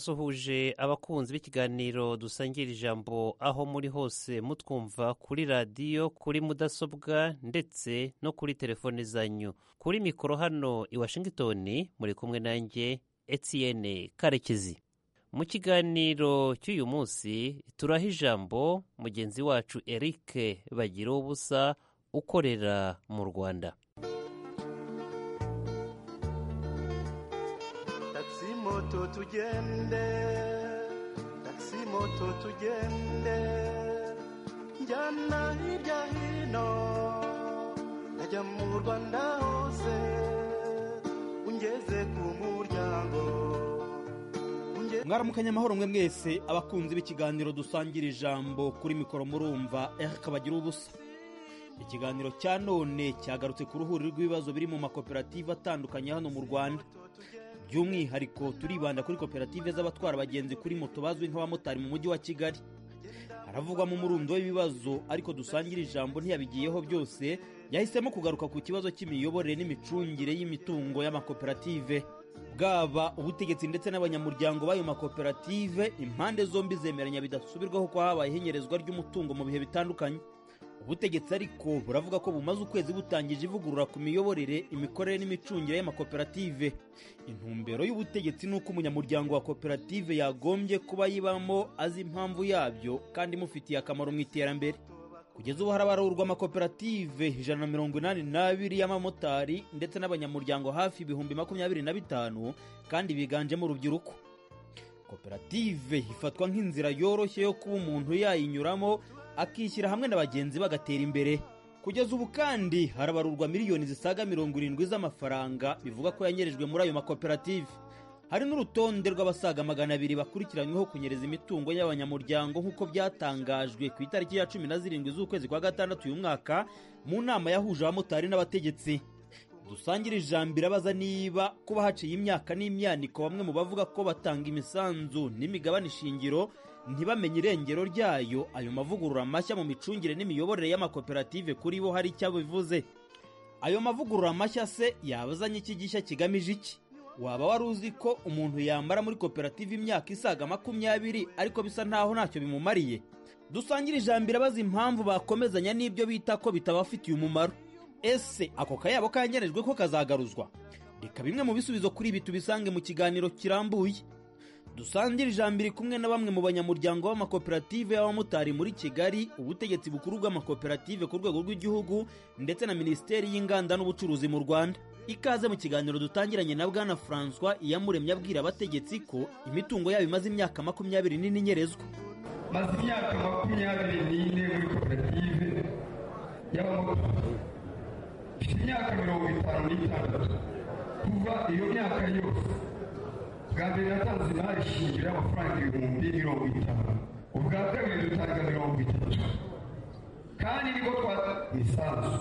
ndabasuhuje abakunzi b'ikiganiro dusangira ijambo aho muri hose mutwumva kuri radiyo kuri mudasobwa ndetse no kuri telefone zanyu kuri mikoro hano i washington muri kumwe nanjye Etienne karekezi mu kiganiro cy'uyu munsi turaha ijambo mugenzi wacu eric bagira ubusa ukorera mu rwanda moto tugende taxi moto tugende njyana hirya hino najya mu rwanda hose ungeze ku muryango mwaramukanye amahoro mwe mwese abakunzi b'ikiganiro dusangira ijambo kuri mikoro murumva kabagira ubusa ikiganiro cya none cyagarutse ku ruhuri rw'ibibazo biri mu makoperative atandukanye hano mu rwanda by'umwihariko turibanda kuri koperative z'abatwara abagenzi kuri moto bazwi nk'abamotari mu mujyi wa kigali haravugwamo umurundo w'ibibazo ariko dusangira ijambo ntiyabigiyeho byose yahisemo kugaruka ku kibazo cy'imiyoborere n'imicungire y'imitungo y'amakoperative bwaba ubutegetsi ndetse n'abanyamuryango b'ayo makoperative impande zombi zemeranya bidasubirwaho ko habaye ihinyerezwa ry'umutungo mu bihe bitandukanye ubutegetsi ariko buravuga ko bumaze ukwezi butangije ivugurura ku miyoborere imikorere n'imicungire y'amakoperative intumbero y'ubutegetsi ni uko umunyamuryango wa koperative yagombye kuba yibamo azi impamvu yabyo kandi imufitiye akamaro mu iterambere kugeza ubu harabarurwa amakoperative ijana na mirongo inani n'abiri y'abamotari ndetse n'abanyamuryango hafi ibihumbi makumyabiri na bitanu kandi biganjemo urubyiruko koperative ifatwa nk'inzira yoroshye yo kuba umuntu yayinyuramo akishyira hamwe na bagenzi bagatera imbere kugeza ubu kandi harabarurwa miliyoni zisaga mirongo irindwi z'amafaranga bivuga ko yanyerejwe muri ayo makoperative hari n'urutonde rw'abasaga magana abiri bakurikiranyweho kunyereza imitungo y'abanyamuryango nk'uko byatangajwe ku itariki ya cumi na zirindwi z'ukwezi kwa gatandatu uyu mwaka mu nama yahuje abamotari n'abategetsi dusangire ijambo irabaza niba kuba haciye imyaka n'imyaniko bamwe mu bavuga ko batanga imisanzu n'imigabane ishingiro ntibamenye irengero ryayo ayo mavugurura mashya mu micungire n'imiyoborere y'amakoperative kuri bo hari icyo bivuze ayo mavugurura mashya se yaba azanye iki gishya kigamije iki waba wari uzi ko umuntu yambara muri koperative imyaka isaga makumyabiri ariko bisa ntaho ntacyo bimumariye dusangire ijambo irabaza impamvu bakomezanya n'ibyo bita ko bitabafitiye umumaro ese ako kayabo kanyenyerejwe ko kazagaruzwa reka bimwe mu bisubizo kuri ibi tubisange mu kiganiro kirambuye dusangire ijambo iri kumwe na bamwe mu banyamuryango b'amakoperative y'abamotari muri kigali ubutegetsi bukuru bw'amakoperative ku rwego rw'igihugu ndetse na minisiteri y'inganda n'ubucuruzi mu rwanda ikaze mu kiganiro dutangiranye na bwana francois iyamuremye abwira abategetsi ko imitungo yabo imaze imyaka makumyabiri n'ine inyerezwa maze imyaka makumyabiri n'ine muri koperative y'abamotari mfite imyaka mirongo itanu n'itandatu kuva iyo myaka yose bwa mbere natanze imari shingiro y'amafaranga ibihumbi mirongo itanu ubwa kabiri dutanga mirongo itatu kandi nibwo twata imisanzu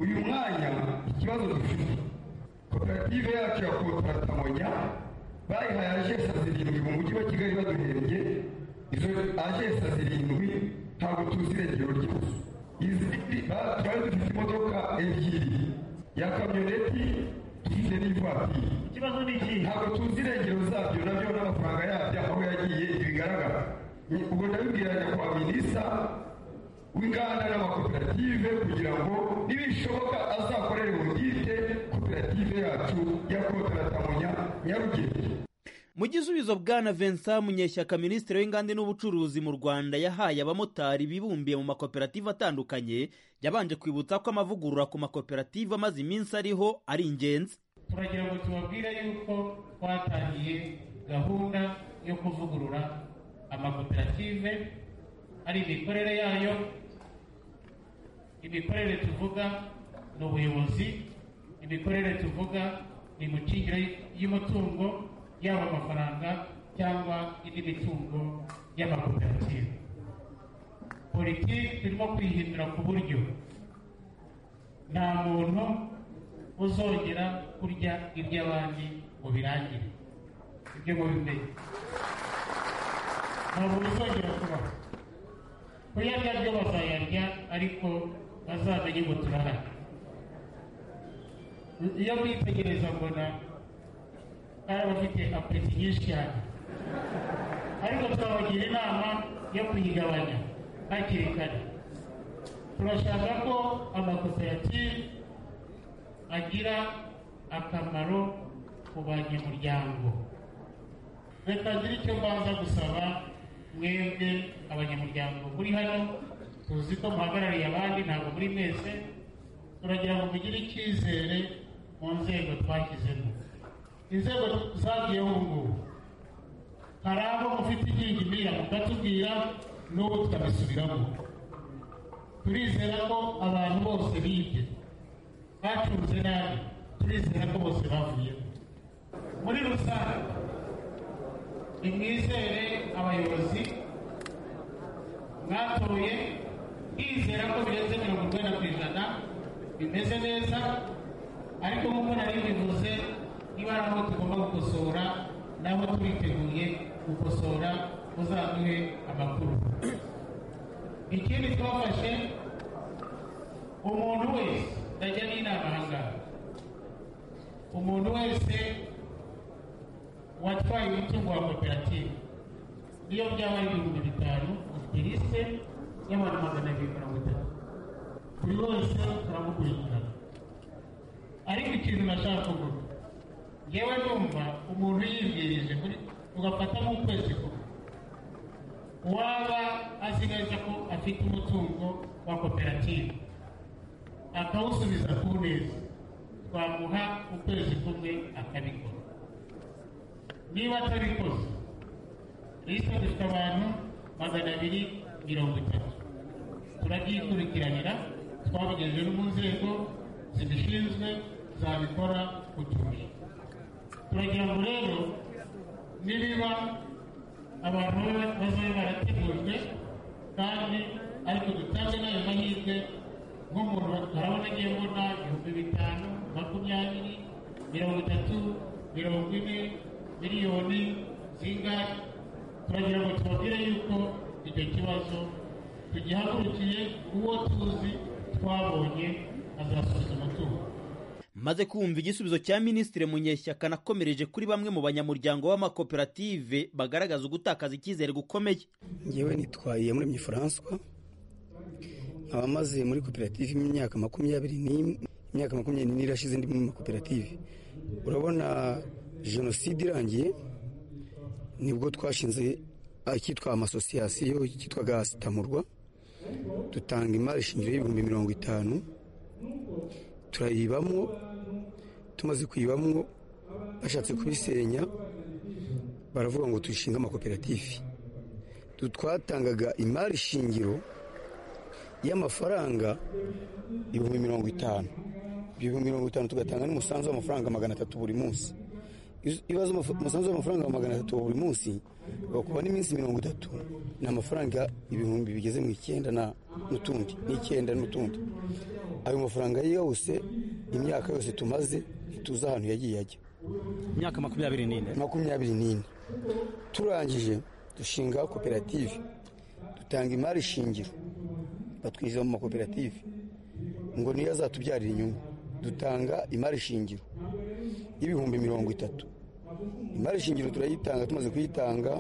uyu mwanya ikibazo dufite koperative yacu ya kotaratamonya bayihaye ajesa zirindwi mu mujyi wa kigali baduhembye izo ajesa zirindwi ntabwo tuzi irengero ryazo izindi twari dufite imodoka ebyiri ya kamyoneti dufite n'ivatiri ikibazo ni iki ntabwo tuzi irengero zabyo nabyo n'amafaranga yabyo aho yagiye bigaragara ubwo ndabibwiranya kwa minisa w'inganda n'amakoperative kugira ngo nibishoboka azakorere ubudite koperative yacu ya kotaratamunya nyarugenge mu gisubizo bwana vincent munyeshyaka minisitiri w'inganda n'ubucuruzi mu rwanda yahaye abamotari bibumbiye mu makoperative atandukanye yabanje kwibutsa ko amavugurura ku makoperative amaze iminsi ariho ari ingenzi turagira ngo tubabwire yuko twatangiye gahunda yo kuvugurura amakoperative ari imikorere yayo imikorere tuvuga ni ubuyobozi imikorere tuvuga ni imicungire y'umutungo yaba amafaranga cyangwa indi mitungo y'amakoperative politiki turimo kwihindura ku buryo nta muntu uzongera kurya iby'abandi ngo birangire ibyo mubimenye ntabwo bizongera kubaho kuyarya byo bazayarya ariko bazamenye ngo turahari iyo mwitegereza mbona hari abafite apeti nyinshi cyane ariko twabagira inama yo kuyigabanya hakiri kare turashaka ko amakoperative agira akamaro ku banyamuryango reka ziri icyo mbanza gusaba mwebwe abanyamuryango muri hano tuzi ko muhagarariye abandi ntabwo muri mwese turagira ngo mugire icyizere mu nzego twashyizemo inzego zagiyeho ubu ngubu hari abo mufite igingimira mukatubwira n'ubu tukabisubiramo turizera ko abantu bose bibye bacunze nabi turizera ko bose bavuyemo muri rusange nimwizere abayobozi mwatoye bizera ko birenze mirongo inani ku ijana bimeze neza ariko nk'uko nari bivuze niba hari aho tugomba gukosora naho turiteguye gukosora uzaduhe amakuru ikindi twafashe umuntu wese ndajya n'inama ahangaha umuntu wese watwaye umutungo wa koperative iyo byaba ari ibihumbi bitanu ufite lisite y'abantu magana abiri mirongo itatu buri wese turamukurikirana ariko ikintu nashaka kuvuga yewe numva umuntu yibwirije muri ugafata nk'ukwezi kumwe waba azi neza ko afite umutungo wa koperative akawusubiza ku neza twamuha ukwezi kumwe akabikora niba atabikoze lisite dufite abantu magana abiri mirongo itatu turabyikurikiranira twabigejeje no mu nzego zibishinzwe zabikora kutumisha turagira ngo rero nibiba abantu bazabe barategujwe kandi ariko dutange n'ayo mahirwe nk'umuntu urabona agiye mbona ibihumbi bitanu makumyabiri mirongo itatu mirongo ine miliyoni zingahe turagira ngo tubabwire yuko icyo kibazo tugihagurukiye uwo tuzi twabonye azasubiza umutungo maze kumva igisubizo cya minisitiri munyeshyaka nakomereje kuri bamwe mu banyamuryango b'amakoperative bagaragaza ugutakaza icyizere gukomeye ngewe nitwaye muri François nkaba maze muri koperative imyaka makumyabiri n'imwe imyaka makumyabiri n'ine irashize ndi muri makoperative urabona jenoside irangiye nibwo twashinze icyitwa amasosiyasiyo cyitwaga sitamurwa dutanga imari shingiro y'ibihumbi mirongo itanu turayibamo tumaze kuyibamo bashatse kubisenya baravuga ngo dushinge amakoperative twatangaga imari shingiro y'amafaranga ibihumbi mirongo itanu ibyo bihumbi mirongo itanu tugatanga n'umusanzu w'amafaranga magana atatu buri munsi iyo ubaze umusanzu w'amafaranga magana atatu wa buri munsi bakuba n'iminsi mirongo itatu ni amafaranga ibihumbi bigeze mu icyenda n'utundi n'icyenda n'utundi ayo mafaranga yose imyaka yose tumaze ntituzi ahantu yagiye ajya imyaka makumyabiri n'ine makumyabiri n'ine turangije dushinga koperative dutanga imari shingiro batwinjiza mu makoperative ngo niyo azatubyarira inyungu dutanga imari shingiro y'ibihumbi mirongo itatu imari shingiro turayitanga tumaze kuyitanga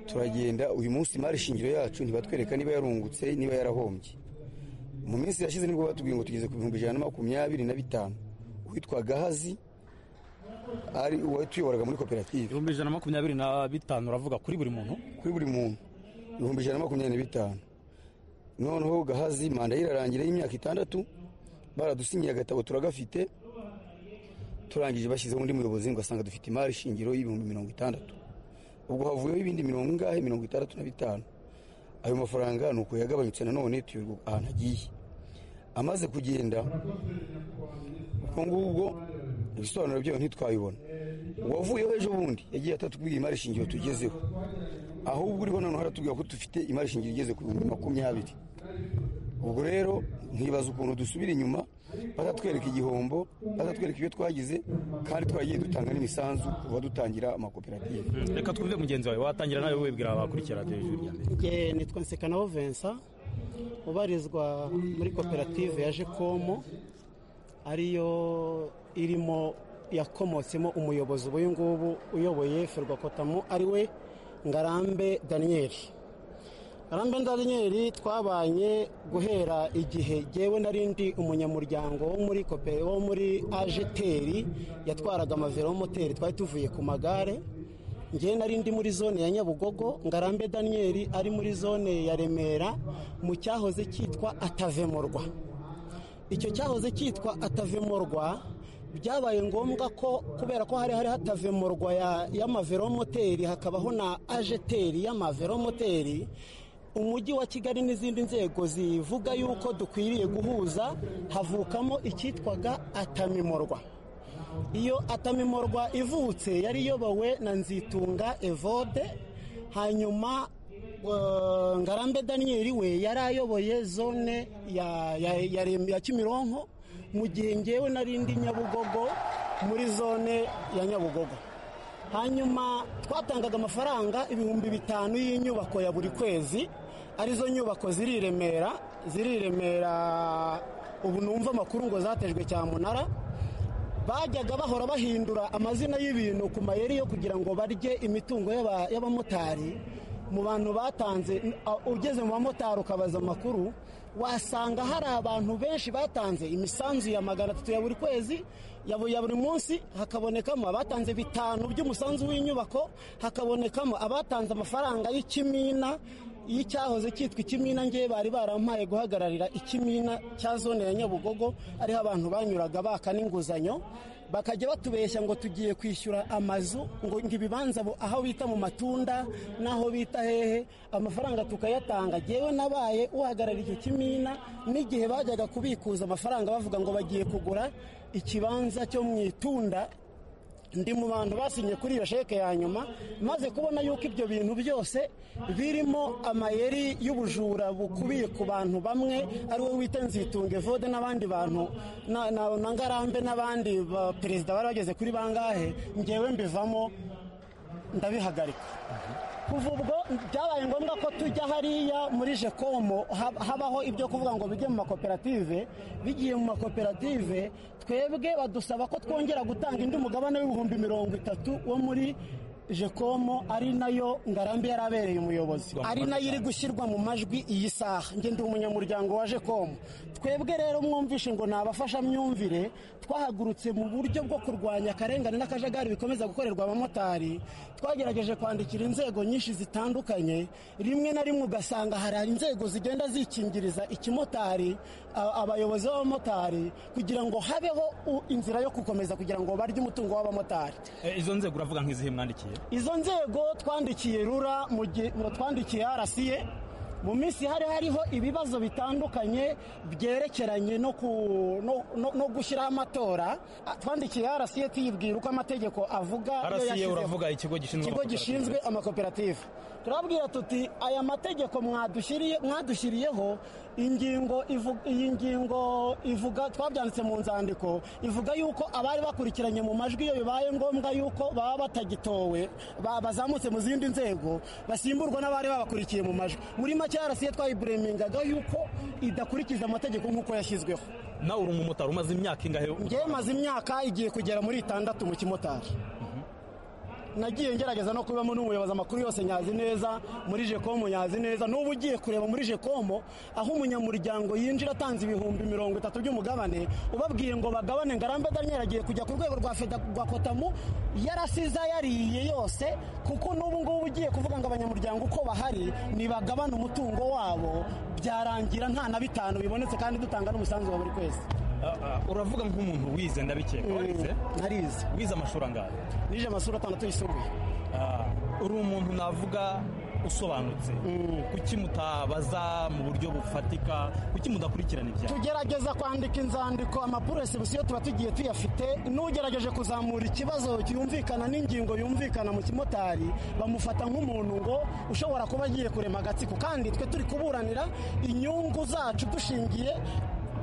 turagenda uyu munsi imari shingiro yacu ntibatwereka niba yarungutse niba yarahombye mu minsi yashize nibwo batubwiye ngo tugeze ku bihumbi ijana na makumyabiri na bitanu uwitwa gahazi ari uwatuyoboraga muri koperative ibihumbi ijana na makumyabiri na bitanu uravuga kuri buri muntu kuri buri muntu ibihumbi ijana na makumyabiri na bitanu noneho gahazi manda ye irarangira y'imyaka itandatu baradusinyiye agatabo turagafite turangije bashyizeho undi muyobozi ngo asanga dufite imari shingiro y'ibihumbi mirongo itandatu ubwo havuyeho ibindi mirongo ingahe mirongo itandatu na bitanu ayo mafaranga ni uko yagabanyutse nanone tuyoberwa ahantu agiye amaze kugenda ubwo ngubwo ibisobanuro byayo ntitwabibona uwavuyeho ejo bundi yagiye atatubwira imari shingiro tugezeho ahubwo uriho noneho aratubwira ko dufite imari shingiro igeze ku bihumbi makumyabiri ubwo rero ntibaza ukuntu dusubira inyuma batatwereka igihombo batatwereka ibyo twagize kandi twagiye dutanga n'imisanzu ku badutangira amakoperative reka twumve mugenzi wawe watangira nawe wibwira abakurikira radiyo ijuru rya mbere Nge nitwa Nsekanaho Vincent ubarizwa muri koperative ya jekomo ariyo irimo yakomotsemo umuyobozi ubu ngubu uyoboye ferwakotamu ari we ngarambe daniyeli ngarambe daniyeli twabanye guhera igihe ngewe nari ndi umunyamuryango wo muri kopere wo muri ajeteri yatwaraga amavelomoteri twari tuvuye ku magare ngewe nari ndi muri zone ya nyabugogo ngarambe daniyeli ari muri zone ya remera mu cyahoze cyitwa atavemorwa icyo cyahoze cyitwa atavemorwa byabaye ngombwa ko kubera ko hari hari hatavemorwa y'amaveromoteri hakabaho na ajeteri y'amaveromoteri umujyi wa kigali n'izindi nzego zivuga yuko dukwiriye guhuza havukamo icyitwaga atamimorwa iyo atamimorwa ivutse yari iyobowe na nzitunga evode hanyuma ngarambe daniyeli we yari ayoboye zone ya kimironko mu gihe ngewe nari ndi nyabugogo muri zone ya nyabugogo hanyuma twatangaga amafaranga ibihumbi bitanu y'inyubako ya buri kwezi arizo nyubako ziri i remera ziri i remera ubu numva amakuru ngo zatejwe cyamunara bajyaga bahora bahindura amazina y'ibintu ku mayeri yo kugira ngo barye imitungo y'abamotari mu bantu batanze ugeze mu bamotari ukabaza amakuru wasanga hari abantu benshi batanze imisanzu ya magana atatu ya buri kwezi ya buri munsi hakabonekamo abatanze bitanu by'umusanzu w'inyubako hakabonekamo abatanze amafaranga y'ikimina y'icyahoze cyitwa ikimina ngewe bari barampaye guhagararira ikimina cya zone ya nyabugogo ariho abantu banyuraga baka n'inguzanyo bakajya batubeshya ngo tugiye kwishyura amazu ngo ibibanza aho bita mu matunda n'aho bita hehe amafaranga tukayatanga ngewe nabaye uhagarariye icyo kimina n'igihe bajyaga kubikuza amafaranga bavuga ngo bagiye kugura ikibanza cyo mu itunda ndi mu bantu basinye kuri iyo sheke ya nyuma maze kubona yuko ibyo bintu byose birimo amayeri y'ubujura bukubiye ku bantu bamwe ari we wita nzitunge vode n'abandi bantu na ngarambe n'abandi perezida bari bageze kuri bangahe ngewe mbivamo ndabihagarika kuva ubwo byabaye ngombwa ko tujya hariya muri jekomo habaho ibyo kuvuga ngo bijye mu makoperative bigiye mu makoperative twebwe badusaba ko twongera gutanga indi mugabane w'ibihumbi mirongo itatu wo muri jekomo ari nayo ngarambi yari abereye umuyobozi ari nayo iri gushyirwa mu majwi iyi saha ndi umunyamuryango wa jekomo twebwe rero mwumvishe ngo ni abafashamyumvire twahagurutse mu buryo bwo kurwanya akarengane n'akajagari bikomeza gukorerwa abamotari twagerageje kwandikira inzego nyinshi zitandukanye rimwe na rimwe ugasanga hari inzego zigenda zikingiriza ikimotari abayobozi b'abamotari kugira ngo habeho inzira yo gukomeza kugira ngo barye umutungo w'abamotari izo nzego uravuga nk'izihe mwandikiye izo nzego twandikiye rura mu twandikiye arasiye mu minsi hari hariho ibibazo bitandukanye byerekeranye no gushyiraho amatora twandikiye arasiye tuyibwira uko amategeko avuga arasiye uravuga ikigo gishinzwe amakoperative turabwira tuti aya mategeko mwadushyiriyeho ingingo iyi ngingo ivuga twabyanditse mu nzandiko ivuga yuko abari bakurikiranye mu majwi iyo bibaye ngombwa yuko baba batagitowe bazamutse mu zindi nzego basimburwa n'abari babakurikiye mu majwi muri make yarasiye twayiburemingaga yuko idakurikiza amategeko nk'uko yashyizweho nawe uri umumotari umaze imyaka ingahe ngewe maze imyaka igiye kugera muri itandatu mu kimotari nagiye ngerageza no kubamo n'umuyobozi amakuru yose nyazi neza muri jekomo nyazi neza n'ubu ugiye kureba muri jekomo aho umunyamuryango yinjira atanze ibihumbi mirongo itatu by'umugabane ubabwiye ngo bagabane ngarambe daniel agiye kujya ku rwego rwa feda rwa kotamu yarasize yariye yose kuko n'ubu ngubu ugiye kuvuga ngo abanyamuryango uko bahari nibagabane umutungo wabo byarangira nta na bitanu bibonetse kandi dutanga n'umusanzu wa buri kwezi uravuga nk'umuntu wize ndabikeka warize narize wize amashuri angahe nije amashuri atandatu yisumbuye uri umuntu navuga usobanutse kuki mutabaza mu buryo bufatika kuki mudakurikirana ibyaha tugerageza kwandika inzandiko amapuresibusiyo tuba tugiye tuyafite n'ugerageje kuzamura ikibazo cyumvikana n'ingingo yumvikana mu kimotari bamufata nk'umuntu ngo ushobora kuba agiye kurema agatsiko kandi twe turi kuburanira inyungu zacu dushingiye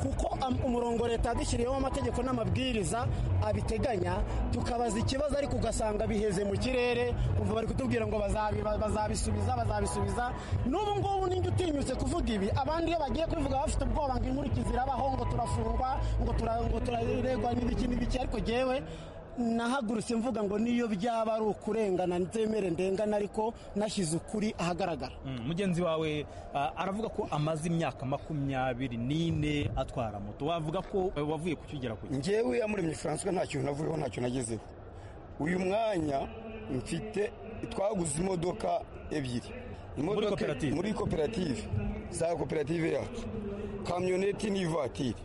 kuko umurongo leta yadushyiriyeho amategeko n'amabwiriza abiteganya tukabaza ikibazo ariko ugasanga biheze mu kirere kuva bari kutubwira ngo bazabisubiza bazabisubiza n'ubu ngubu ninjye utinyutse kuvuga ibi abandi iyo bagiye kubivuga bafite ubwoba ngo inkurikizi irabaho ngo turafungwa ngo turaregwa n'ibiki n'ibiki ariko ngewe nahagurutse mvuga ngo niyo byaba ari ukurengana nzemere ndengana ariko nashyize ukuri ahagaragara Mm, mugenzi wawe ah, aravuga ko amaze imyaka makumyabiri n'ine atwara moto wavuga ko eh, wavuye kucyugera ku ngewe yamuremye francois nta kintu navuyeho nta kintu nagezeho uyu mwanya mfite twaguze imodoka ebyiri Imodoka- koperative? muri koperative za koperative yacu kamyoneti n'ivatiri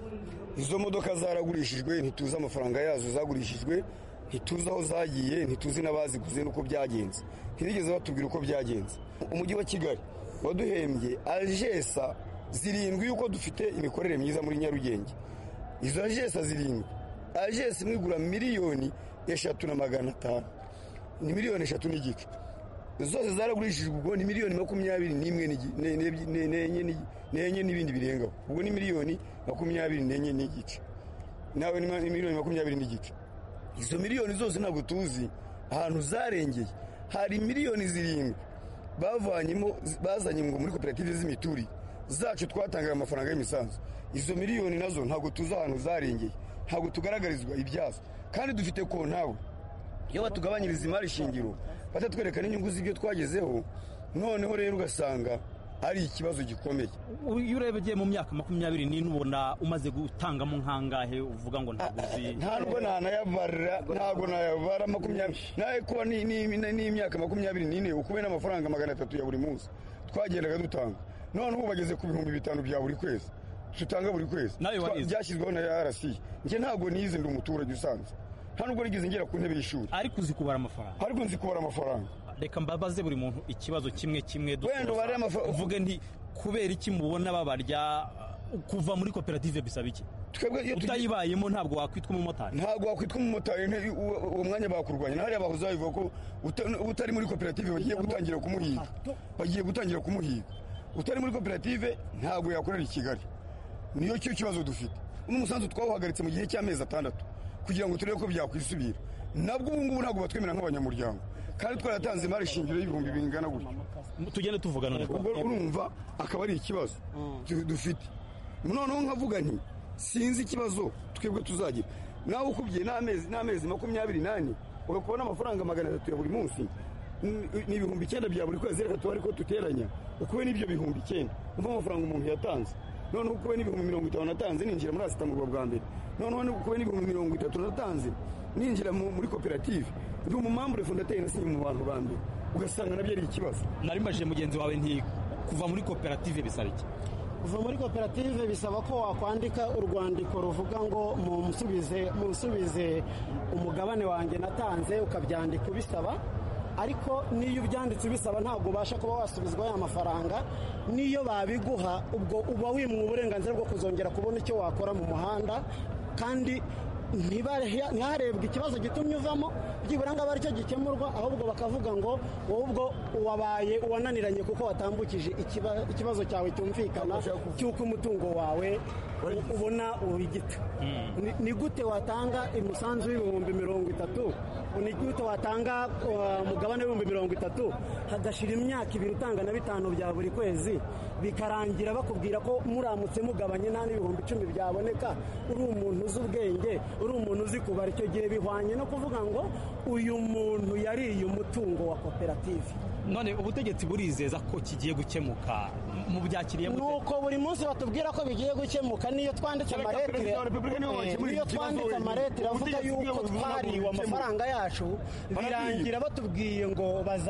izo modoka zaragurishijwe ntituzi amafaranga yazo zagurishijwe ntituzi aho zagiye ntituzi n'abaziguze n'uko byagenze ntibigeze batubwira uko byagenze umujyi wa kigali waduhembye ajesa zirindwi y'uko dufite imikorere myiza muri nyarugenge izo ajesi zirindwi ajesi imwe igura miliyoni eshatu na magana atanu ni miliyoni eshatu n'igice zose zaragurishijwe ubwo ni miliyoni makumyabiri n'imwe n'igi- ne- ne- ne- n'enye n'igi- n'enye n'ibindi birengaho ubwo ni miliyoni makumyabiri n'enye n'igice nawe ni ma- ni miliyoni makumyabiri n'igice izo miliyoni zose ntabwo tuzi ahantu zarengeye hari miliyoni zirindwi bavanyemo bazanye ngo muri koperative z'imiturire zacu twatangaga amafaranga y'imisanzu izo miliyoni nazo ntabwo tuzi ahantu zarengeye ntabwo tugaragarizwa ibyazo kandi dufite kontawe iyo batugabanyiriza imari shingiro batatwereka n'inyungu z'ibyo twagezeho noneho rero ugasanga ari ikibazo gikomeye iyo urebye mu myaka makumyabiri n'ine ubona umaze gutangamo nkangahe uvuga ngo ntabwo uzi ntabwo nanayabara ntabwo nayabara makumyabiri nawe kuba ni- ni- ni- n'imyaka makumyabiri n'ine ukuwe n'amafaranga magana atatu ya buri munsi twagendaga dutanga none ubu bageze ku bihumbi bitanu bya buri kwezi dutanga buri kwezi Nawe Twa- warize. byashyizweho na rc njye ntabwo nize ndi umuturage usanzwe nta nubwo nigeze ngera ku ntebe y'ishuri ariko uzi kubara amafaranga ariko nzi kubara amafaranga reka mbabaze buri muntu ikibazo kimwe kimwe dusoza. Wenda ubare amafa- uvuge nti kubera iki mubona babarya uh, kuva muri koperative bisaba iki twebwe iyo tugiye- utayibayemo ntabwo wakwitwa umumotari ntabwo wakwitwa umumotari nti- uwo uwo mwanya bakurwanya hariya bahoze babivuga ko uta- utari muri koperative bagiye gutangira kumuhiga bagiye gutangira kumuhiga utari muri koperative ntabwo yakorera i kigali niyo cyo kibazo dufite n'umusanzu twawuhagaritse mu gihe cy'amezi atandatu kugira ngo turebe ko byakwisubira nabwo ubu ngubu ntabwo batwemera nk'abanyamuryango kandi twaratanze imari shingiro y'ibihumbi bingana gutyo tugende tuvugana neza. ubwo urumva akaba ari ikibazo du- dufite noneho nkavuga nti sinzi ikibazo twebwe tuzagira nawe ukubye n'amezi n'amezi makumyabiri n'ane ugakubona amafaranga magana atatu ya buri munsi n- ni ibihumbi icyenda bya buri kwezi reka tubare ko duteranya ukube n'ibyo bihumbi icyenda umva amafaranga umuntu yatanze noneho ukube n'ibihumbi mirongo itanu natanze ninjira muri asitamurwa bwa mbere noneho ukube n'ibihumbi mirongo itatu natanze ninjira mu- muri koperative ndi umumambure fondateri nasinye mu bantu ba mbere ugasanga nabyo ari ikibazo nari mbajije mugenzi wawe nti kuva muri koperative bisaba iki kuva muri koperative bisaba ko wakwandika urwandiko ruvuga ngo munsubize munsubize umugabane wanjye natanze ukabyandika ubisaba ariko n'iyo ubyanditse ubisaba ntabwo ubasha kuba wasubizwa ya mafaranga n'iyo babiguha ubwo uba wimwe uburenganzira bwo kuzongera kubona icyo wakora mu muhanda kandi ntibare- ntiharebwe ikibazo gitumye uvamo byibura ngo abe aricyo gikemurwa ahubwo bakavuga ngo wowe ubwo wabaye uwananiranye kuko watambukije ikiba- ikibazo cyawe cyumvikana cy'uko umutungo wawe u- ubona ubigita Ni- ni gute watanga umusanzu w'ibihumbi mirongo itatu ni gute watanga uh, mugabane w'ibihumbi mirongo itatu hagashira imyaka ibiri utanga na bitanu bya buri kwezi bikarangira bakubwira ko muramutse mugabanye nta n'ibihumbi icumi byaboneka uri umuntu uzi ubwenge uri umuntu uzi kubara icyo gihe bihwanye no kuvuga ngo uyu muntu yariye umutungo wa koperative none ubutegetsi burizeza ko kigiye gukemuka mubyakiriye ni mute uko buri munsi batubwira ko bigiye gukemuka niyo twanditse Reka amaretire Perezida wa Repubulika niwe Eh, wakemura niyo iki kibazo twanditse wenyine. amaretire avuga Ubutegetsi yuko bw'igihugu bugomba twariwe kubikemura. amafaranga yacu Barabyiba. birangira batubwiye ngo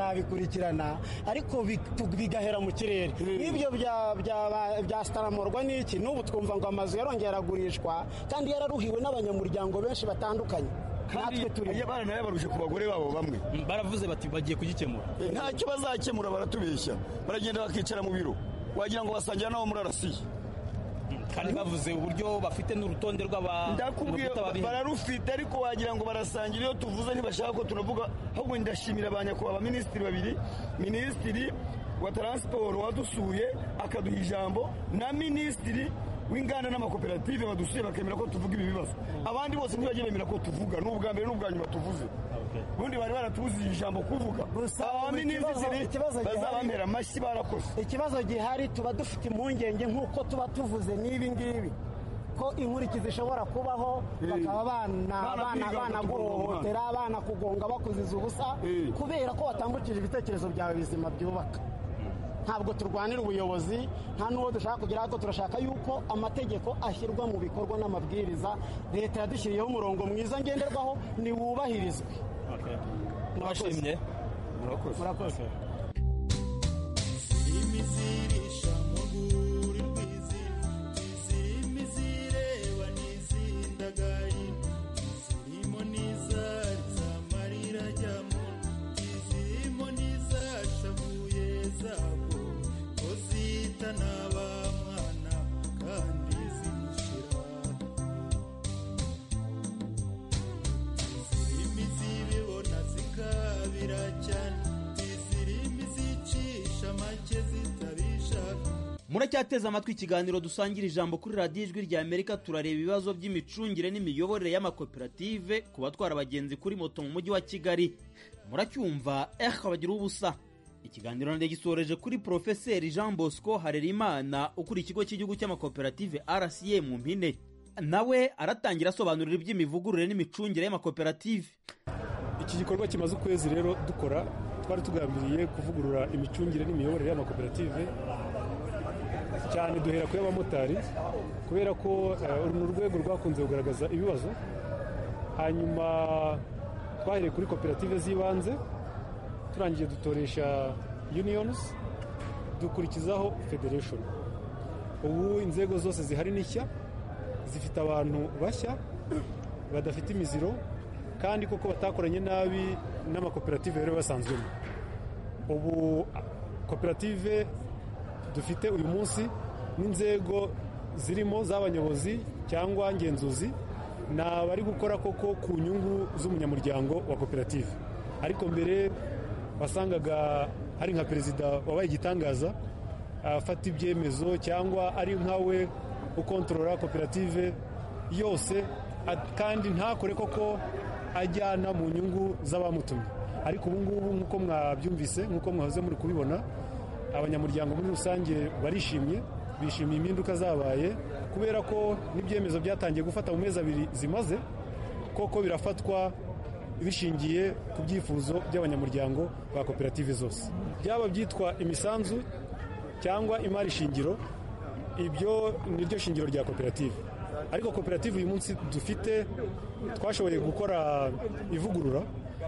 bazabikurikirana ariko bi- tu- bigahera mu kirere n'ibyo bya- bya- byastaramurwa n'iki n'ubu twumva ngo amazu yarongera aragurishwa kandi yararuhiwe n'abanyamuryango benshi batandukanye kandi natwe turi abana nayo barushe ku bagore babo bamwe baravuze bati bagiye kugikemura ntacyo bazakemura baratubeshya baragenda bakicara mu biro wagira ngo basangira nabo muri arasiye kandi bavuze uburyo bafite n'urutonde rw'aba- ndakubwiye urukuta babihe. bararufite ariko wagira ngo barasangira iyo tuvuze ntibashaka ko tunavuga ahubwo ndashimira ba nyakubahwa minisitiri babiri minisitiri wa taransiporo wadusuye akaduha ijambo na minisitiri w'inganda n'amakoperative badusuye bakemera ko tuvuga ibi bibazo abandi bose ntibagiye bemera ko tuvuga ni ubwa mbere n'ubwa nyuma tuvuze ubundi bari baratubuze ijambo kuvuga Gusa aba ubu ikibazo- minisitiri ikibazo gihari- bazabamera amashyi barakoze ikibazo gihari tuba dufite impungenge nk'uko tuba tuvuze n'ibi ngibi ko inkurikizi ishobora kubaho bakaba bana- bana- Banakwiga banaguhohotera banakugonga bakuziza ubusa Eh. kubera ko watambukije ibitekerezo byawe bizima byubaka ntabwo turwanira ubuyobozi nta n'uwo dushaka kugera ariko turashaka yuko amategeko ashyirwa mu bikorwa n'amabwiriza leta yadushyiriyeho umurongo mwiza ngenderwaho niwubahirizwe mwashimye murakoze murakoze muracyateze amatwi ikiganiro dusangira ijambo kuri radiyo ijwi rya amerika turareba ibibazo by'imicungire n'imiyoborere y'amakoperative ku batwara abagenzi kuri moto mu mujyi wa kigali muracyumva eh bagira ubusa ikiganiro ndagisoreje kuri porofeseri jean bosco harerimana ukuriye ikigo cy'igihugu cy'amakoperative rca mu mpine nawe aratangira asobanurira iby'imivugurure n'imicungire y'amakoperative iki gikorwa kimaze ukwezi rero dukora twari tugambiriye kuvugurura imicungire n'imiyoborere y'amakoperative cyane duhera kuri abamotari kubera ko eh, uru ni urwego rwakunze kugaragaza ibibazo hanyuma twahereye kuri koperative z'ibanze turangiye dutoresha unions dukurikizaho federation ubu inzego zose zihari ni nshya zifite abantu bashya badafite imiziro kandi koko batakoranye nabi n'amakoperative yari basanzwemo ubu koperative dufite uyu munsi n'inzego zirimo z'abanyobozi cyangwa ngenzuzi ni abari gukora koko ku nyungu z'umunyamuryango wa koperative ariko mbere wasangaga hari nka perezida wabaye igitangaza afata ibyemezo cyangwa ari nkawe ukontorora koperative yose at- kandi ntakore koko ajyana mu nyungu z'abamutumye ariko ubu ngubu nk'uko mwabyumvise nk'uko mwahoze muri kubibona abanyamuryango muri rusange barishimye bishimiye impinduka zabaye kubera ko n'ibyemezo byatangiye gufata mu mezi abiri zimaze koko birafatwa bishingiye ku byifuzo by'abanyamuryango ba koperative zose byaba byitwa imisanzu cyangwa imari shingiro ibyo ni ryo shingiro rya koperative ariko koperative uyu munsi dufite twashoboye gukora ivugurura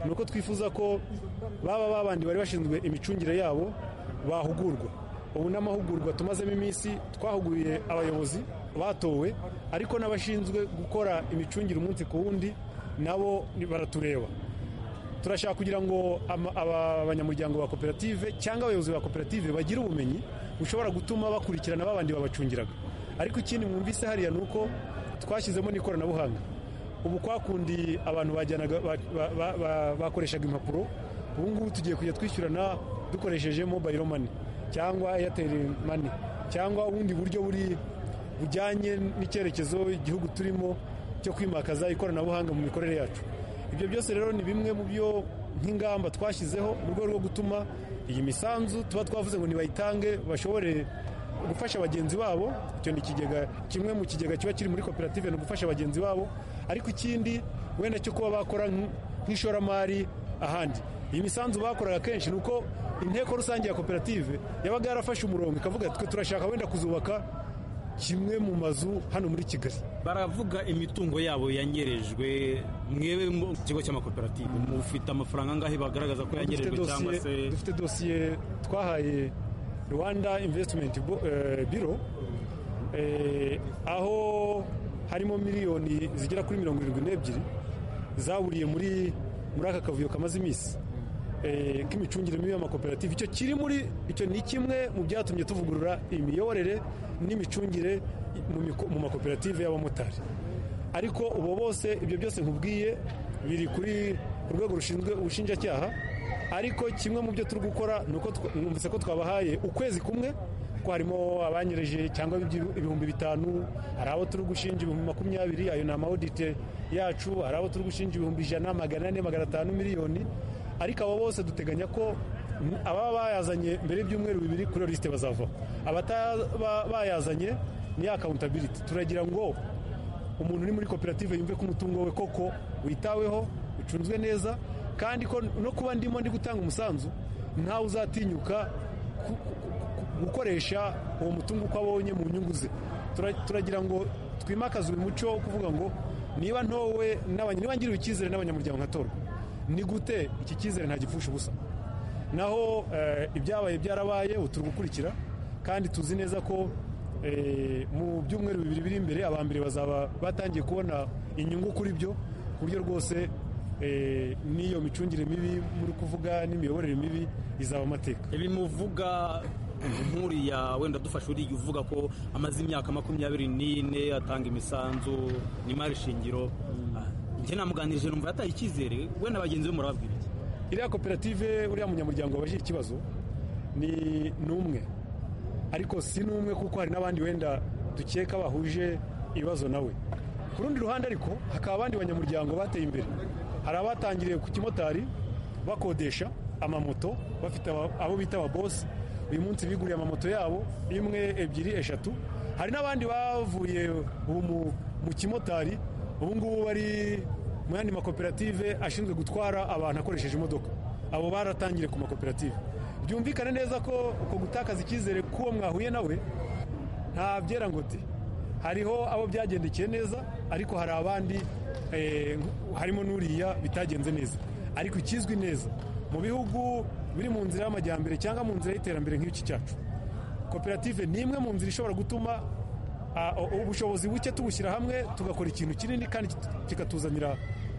ni uko twifuza ko baba babandi bari bashinzwe imicungire yabo bahugurwa ubu n'amahugurwa tumazemo iminsi twahuguriye abayobozi batowe ariko n'abashinzwe gukora imicungire umunsi ku wundi nabo ni- baratureba turashaka kugira ngo ama- aba- abanyamuryango ba koperative cyangwa abayobozi ba koperative bagire ubumenyi bushobora gutuma bakurikirana babandi babacungiraga ariko ikindi mwumvise hariya ni uko twashyizemo n'ikoranabuhanga ubu kwakundi abantu bajyanaga ba- ba- ba- ba- bakoreshaga impapuro ubu ngubu tugiye kujya twishyurana dukoresheje mobile money cyangwa airtel money cyangwa ubundi buryo buri bujyanye n'icyerekezo igihugu turimo cyo kwimakaza ikoranabuhanga mu mikorere yacu ibyo byose rero ni bimwe mu byo nk'ingamba twashyizeho mu rwego rwo gutuma iyi misanzu tuba twavuze ngo nibayitange bashobore gufasha bagenzi babo icyo ni ikigega kimwe mu kigega kiba kiri muri koperative ni ugufasha bagenzi babo ariko ikindi wenda cyo kuba bakora nk- nk'ishoramari ahandi iyi misanzu bakoraga kenshi ni uko inteko rusange ya koperative yabaga yarafashe umurongo ikavuga twe turashaka wenda kuzubaka kimwe mu mazu hano muri kigali baravuga imitungo yabo yanyerejwe mwebe mu kigo cy'amakoperative mufite amafaranga angahe bagaragaza ko dufite yanyerejwe cyangwa dosiye- se dufite dosiye twahaye rwanda invesitimenti biro eh, aho harimo miliyoni zigera kuri mirongo irindwi n'ebyiri zaburiye muri muri aka kavuyo kamaze iminsi eh, k'imicungire mibi y'amakoperative icyo kiri muri icyo ni kimwe mu byatumye tuvugurura imiyoborere n'imicungire mu miko- mu makoperative y'abamotari ariko ubu bose ibyo byose nkubwiye biri kuri urwego rushinzwe ubushinjacyaha ariko kimwe mu byo turi gukora ni uko twa- numvise ko twabahaye ukwezi kumwe ko harimo abanyereje cyangwa ibyu- ibihumbi bitanu hari abo turi gushinja ibihumbi makumyabiri ayo ni amaodite yacu hari abo turi gushinja ibihumbi ijana magana ane magana atanu miliyoni ariko abo bose duteganya ko n- ababa bayazanye mbere y'ibyumweru bibiri kuri iyo lisite bazavaho abataba bayazanye ni ya accountability turagira ngo umuntu uri muri koperative yumve ko umutungo we koko witaweho ucunzwe neza kandi ko no kuba ndimo ndi gutanga umusanzu ntawe uzatinyuka ku- ku- ku- gukoresha uwo mutungo uko abonye mu nyungu ze Tura- turagira ngo twimakaze uyu muco wo kuvuga ngo niba ntowe n'abanya- niba ngiriwe icyizere n'abanyamuryango nkatorwa ni gute iki cyizere nta gipfusha ubusa naho eh, ibyabaye byarabaye ubu turi gukurikira kandi tuzi neza ko eh, mu byumweru bibiri biri imbere aba mbere bazaba batangiye kubona inyungu kuri byo ku buryo rwose eh, n'iyo micungire mibi muri kuvuga n'imiyoborere mibi izaba amateka ibi muvuga nkuriya wenda dufashe uriya uvuga ko amaze imyaka makumyabiri n'ine atanga imisanzu n'imari shingiro njye namuganirije numva yataye icyizere we na bagenzi be murababwira iki iriya koperative uriya munyamuryango wabajije ikibazo ni ni umwe ariko si n'umwe kuko hari n'abandi wenda dukeka bahuje ibibazo nawe ku rundi ruhande ariko hakaba abandi banyamuryango bateye imbere hari abatangiriye ku kimotari bakodesha amamoto bafite aba- abo bita ababosi uyu munsi biguriye amamoto yabo imwe ebyiri eshatu hari n'abandi bavuye ubu mu- mu kimotari ubu ngubu bari mu yandi makoperative ashinzwe gutwara abantu akoresheje imodoka abo baratangiye ku makoperative byumvikane neza ko uko gutakaza icyizere k'uwo mwahuye nawe nta byera ngo de hariho abo byagendekeye neza ariko hari abandi eh, harimo n'uriya bitagenze neza ariko ikizwi neza mu bihugu biri mu nzira y'amajyambere cyangwa mu nzira y'iterambere nk'iki cyacu koperative ni imwe mu nzira ishobora gutuma ah, u- ubushobozi buke tubushyira hamwe tugakora ikintu kinini kandi kit- kikatuzanira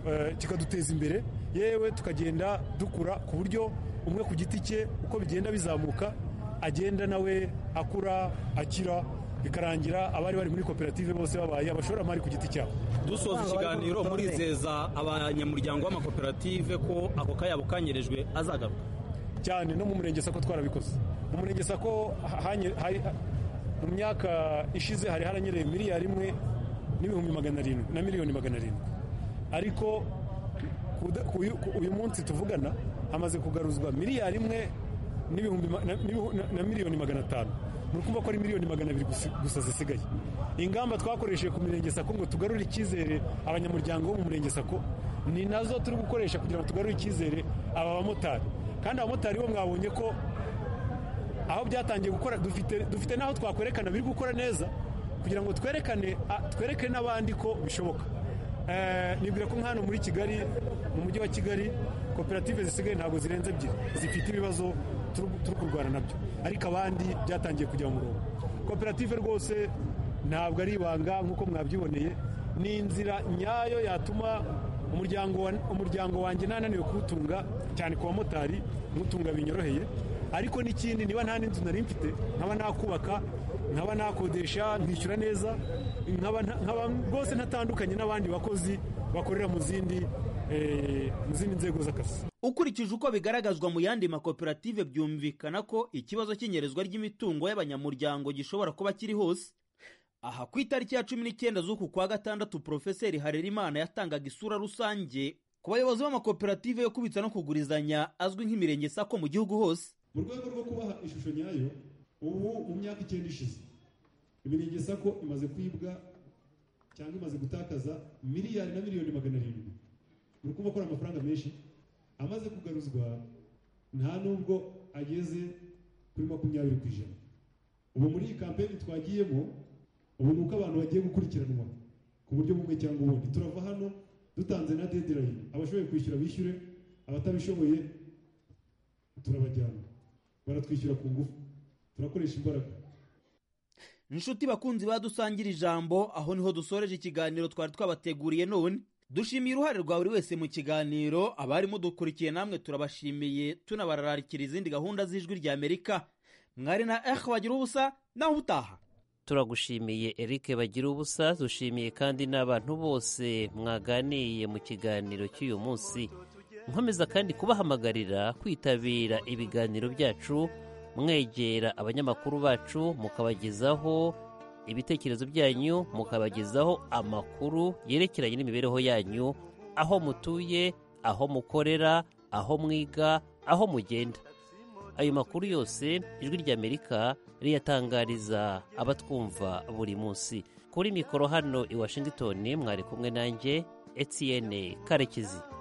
eh, kikaduteza imbere yewe tukagenda dukura ku buryo umwe ku giti cye uko bigenda bizamuka agenda nawe akura akira bikarangira abari bari muri koperative bose babaye abashoramari ku giti cyabo dusoza ikiganiro murizeza abanyamuryango b'amakoperative ko ako kayabo kanyerejwe azagaruka cyane no mu murenge sako twarabikoze mu murenge sako ha- hanye- hari- mu myaka ishize hari haranyereye miliyari imwe n'ibihumbi magana arindwi na miliyoni magana arindwi ariko kuda- kuyu- ku- uyu munsi tuvugana hamaze kugaruzwa miliyari imwe n'ibihumbi ma- na- n'ibihu- na- na miliyoni magana atanu muri kumva ko ari miliyoni magana abiri gusi- gusa zisigaye ingamba twakoresheje ku mirenge sako ngo tugarure icyizere abanyamuryango bo mu murenge sako ni nazo turi gukoresha kugira ngo tugarure icyizere aba bamotari kandi abamotari bo mwabonye ko aho byatangiye gukora dufite dufite n'aho twakwerekana biri gukora neza kugira ngo twerekane a- twereke n'abandi ko bishoboka Eh, nibwira ko nk'ano muri kigali mu mujyi wa kigali koperative zisigaye ntabwo zirenze ebyiri zifite ibibazo turu turi kurwana nabyo ariko abandi byatangiye kujya mu murongo koperative rwose ntabwo ari ibanga nk'uko mwabyiboneye ni inzira nyayo yatuma umuryango wa- umuryango wanjye ntananiwe kuwutunga cyane ku bamotari nkutunga binyoroheye ariko n'ikindi niba nta n'inzu nari mfite nkaba nakubaka nkaba nakodesha nkishyura neza nkaba nta- nkaba rwose ntatandukanye n'abandi bakozi bakorera mu zindi eh, mu zindi nzego z'akazi ukurikije uko bigaragazwa mu yandi makoperative byumvikana ko ikibazo cy'inyerezwa ry'imitungo y'abanyamuryango gishobora kuba kiri hose aha ku itariki ya cumi n'icyenda z'uku kwa gatandatu porofeseri harerimana yatangaga isura rusange ku bayobozi b'amakoperative yo kubitsa no kugurizanya azwi nk'imirenge sako mu gihugu hose mu rwego rwo kubaha ishusho nyayo ubu mu myaka icyenda ishize imirenge sako imaze kwibwa cyangwa imaze gutakaza miliyari na miliyoni magana arindwi muri kumva ko ari amafaranga menshi amaze kugaruzwa nta nubwo ageze kuri makumyabiri ku ijana ubu muri iyi kampeni twagiyemo ubu ni uko abantu bagiye gukurikiranwa ku buryo bumwe cyangwa ubundi turava hano dutanze na dedirayini abashoboye kwishyura bishyure abatabishoboye turabajyana baratwishyura ku ngufu turakoresha imbaraga inshuti bakunzi badusangira ijambo aho niho dusoreje ikiganiro twari twabateguriye none dushimiye uruhare rwa buri wese mu kiganiro abari mudukurikiye namwe turabashimiye tunabararikira izindi gahunda z'ijwi rya amerika mwari na eh bagira ubusa naho utaha turagushimiye Eric bagira ubusa dushimiye kandi n'abantu bose mwaganiye mu kiganiro cy'uyu munsi nkomeza kandi kubahamagarira kwitabira ibiganiro byacu mwegera abanyamakuru bacu mukabagezaho ibitekerezo byanyu mukabagezaho amakuru yerekeranye n'imibereho yanyu aho mutuye aho mukorera aho mwiga aho mugenda ayo makuru yose ijwi ry'amerika riyatangariza abatwumva buri munsi kuri mikoro hano i washington mwari kumwe nanjye etienne karekezi